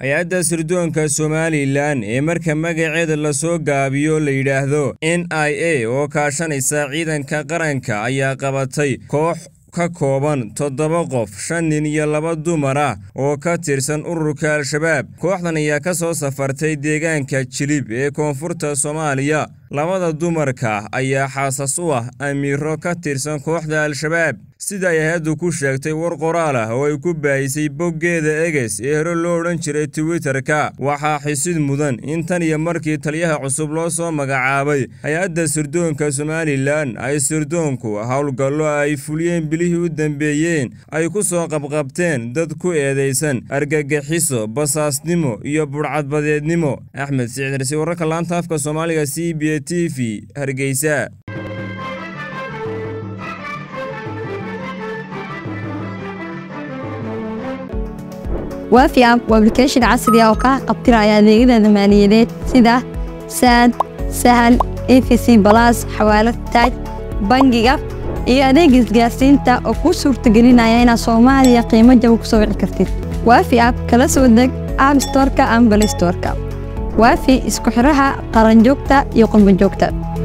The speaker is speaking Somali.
hay-adda sirdoonka somalilan ee marka magaceeda lasoo gaabiyo la yidhaahdo n i a oo kaashanaysa ciidanka qaranka ayaa qabatay koox ka kooban toddoba qof shan nin iyo laba dumar ah oo ka tirsan ururka al-shabaab kooxdan ayaa ka soo safartay deegaanka jilib ee koonfurta soomaaliya labada dumarka ayaa xaasas u ah amiiro ka tirsan kooxda al-shabaab sida ay hay-addu ku sheegtay war qoraal ah oo ay ku baahisay boggeeda eges ee hore loo odhan jiray twitterka waxaa xisid mudan in tan iyo markii taliyaha cusub loo soo magacaabay hay-adda sirdoonka somalilan ay sirdoonku howlgallo ay fuliyeen bilihii u dambeeyeen ay ku soo qabqabteen dad ku eedaysan argagixiso basaasnimo iyo budhcadbadeednimo axmed sicdarsi wararka laanta afka soomaaliga c b a t v hargeysa waafi app waa application casri ah oo kaa qabtiraya adeegyada maaliyadeed sida saad sahal efc balas xawaalad taaj bangiga iyo adeega isgaarsiinta oo kuu suurtagelinaya inaad soomaaliya qiimo jaba ku soo wici kartid waafi app kala soo deg app storka ama balay storka waafi isku xidhaha qaranjoogta iyo qurbanjoogta